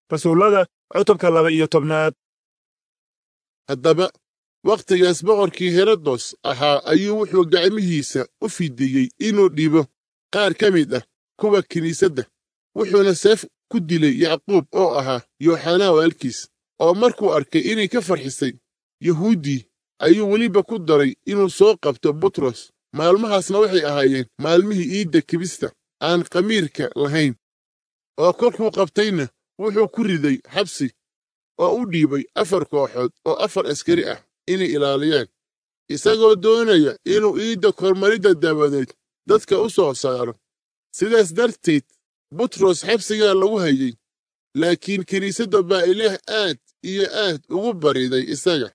rasuullada cutubka laba iyo tobnaad haddaba wakhtigaas boqorkii herodos ahaa ayuu wuxuu gacmihiisa u fidiyey inuu dhibo qaar ka mid ah kuwa kiniisadda wuxuuna seef ku dilay yacquub oo ahaa yooxanaa waalkiis oo markuu arkay inay ka farxisay yahuuddii ayuu weliba ku daray inuu soo qabto butros maalmahaasna waxay ahaayeen maalmihii iidda kibista aan khamiirka lahayn oo kolkuu qabtayna wuxuu ku riday xabsi oo u dhiibay afar kooxood oo afar askari ah inay ilaaliyaan isagoo doonaya inuu iidda kormaridda dabadeed dadka u soo saaro sidaas darteed butros xabsigaa lagu hayey laakiin kiniisadda baa ilaah aad iyo aad ugu bariday isaga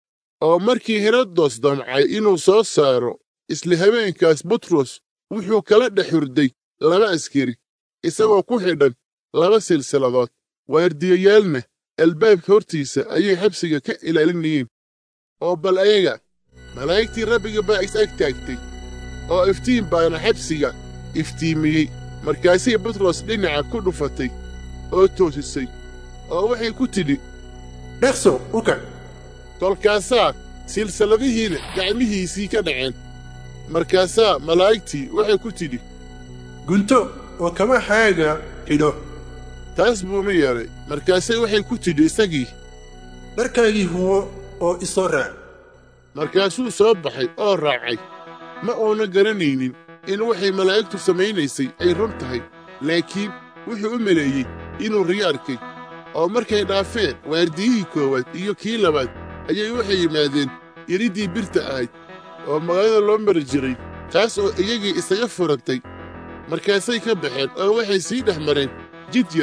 oo markii herodos damcay inuu soo saaro isla habeenkaas butros wuxuu kala dhex hurday laba askari isagoo ku xidhan laba silsiladood waardiyayaalna albaabka hortiisa ayay xabsiga ka ilaalinayeen oo bal ayaga malaa'igtii rabbiga baa is ag taagtay oo iftiin baana xabsiga iftiimiyey markaasay butros dhinaca ku dhufatay oo toosisay oo waxay ku tidhi dhaqso u kac kolkaasaa silsiladihiina gacmihiisii ka dhaceen markaasaa malaa'igtii waxay ku tidhi gunto oo kamahaaga xidho taas buuma yeedhay markaasay waxay ku tidhi isagii dharkaagii huwo oo isoo raac markaasuu soo baxay oo raacay ma uuna garanaynin in waxay malaa'igtu samaynaysay ay run tahay laakiin wuxuu u maleeyey inuu riyo arkay oo markay dhaafeen waardiyihii koowaad iyo kii labaad ayay waxay yimaadeen iriddii birta ahayd oo magaalada loo mari jiray taas oo iyagii isaga furantay markaasay ka baxeen oo waxay sii dhex mareen jid yar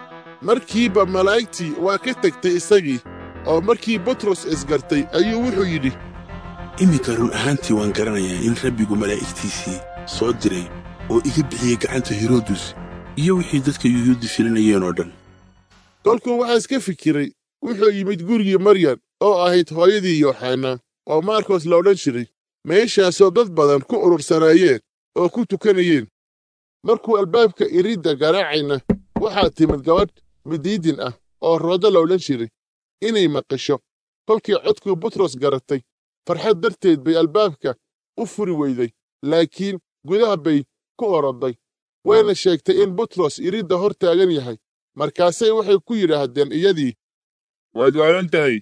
markiiba malaa'igtii waa ka tegtay isagii oo markii butros isgartay ayuu wuxuu yidhi iminka run ahaantii waan garanayaa in rabbigu malaa'igtiisii soo diray oo iga bixiyey gacanta heroodus iyo wixii dadka yuhuudda filinayeen oo dhan kolkuu waxaas ka fikiray wuxuu yimid gurigii maryam oo ahayd hooyadii yooxanaa oo maarkos la odhan jiray meeshaasoo dad badan ku urursanaayeen oo ku tukanayeen markuu albaabka iridda garaacayna waxaa timid gabadh midiidin ah oo roodo la odhan jiray inay maqasho kolkii codkuu butros garatay farxad darteed bay albaabka u furi weyday laakiin gudaha bay ku oroday wayna sheegtay in butros iridda hor taagan yahay markaasay waxay ku yidhaahdeen iyadii waad waalan tahay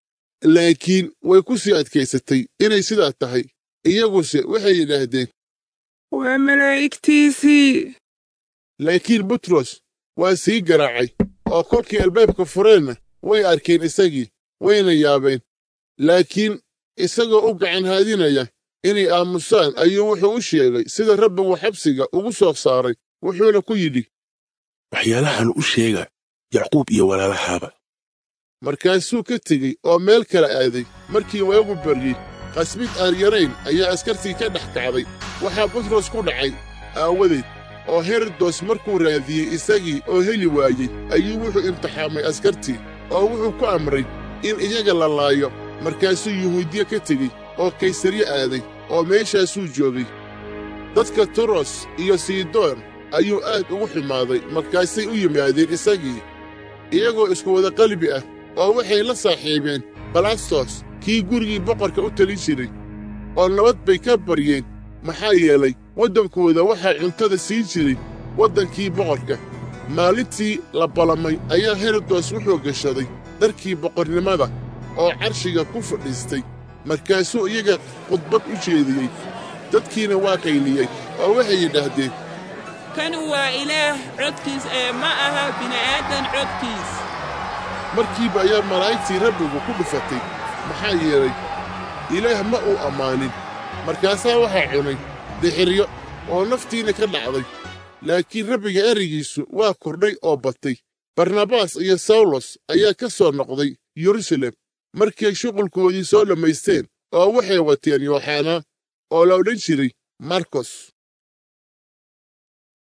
laakiin way ku sii adkaysatay inay sidaa tahay iyaguse waxay yidhaahdeen waa malaa'igtiisii laakiin butros waa sii garaacay oo kolkii albaabka fureenna way arkeen isagii wayna yaabeen laakiin isagoo u gacan haadinaya inay aamusaan ayuu wuxuu u sheegay sida rabbigu xabsiga ugu soo saaray wuxuuna ku yidhi waxyaalahan u sheega yacquub iyo walaalahaaba markaasuu ka tegey oo meel kala aaday markii waagu baryey qasmid aan yarayn ayaa askartii ka dhex kacday waxaa butros ku dhacay aawadeed oo herodos markuu raadiyey isagii oo heli waayey ayuu wuxuu imtixaamay askartii oo wuxuu ku amray in iyaga la laayo markaasuu yuhuudiye ka tegey oo kaysarye aaday oo meeshaasuu joogay dadka turos iyo sidoon ayuu aad ugu xumaaday markaasay u yimaadeen isagii iyagoo isku wada qalbi ah oo waxay la saaxiibeen balastos kii gurigii boqorka u talin jiray oo nabad bay ka baryeen maxaa yeelay waddankooda waxaa cuntada siin jiray waddankii boqorka maalintii la balamay ayaa herodos wuxuu gashaday dharkii boqornimada oo carshiga ku fadhiistay markaasuu iyaga khudbad u jeediyey dadkiina waa qayliyey oo waxay yidhaahdeen kan waa ilaah codkiis ee ma aha bini'aadan codkiis markiiba ayaa malaa'igtii rabbigu ku dhufatay maxaa yeelay ilaah ma uu ammaanin markaasaa waxaa cunay dixiryo oo naftiina ka dhacday laakiin rabbiga ereygiisu waa kordhay oo batay barnabaas iyo sawlos ayaa ka soo noqday yerusalem markay shuqulkoodii soo dhammaysteen oo waxay wateen yooxanaa oo la odhan jiray markos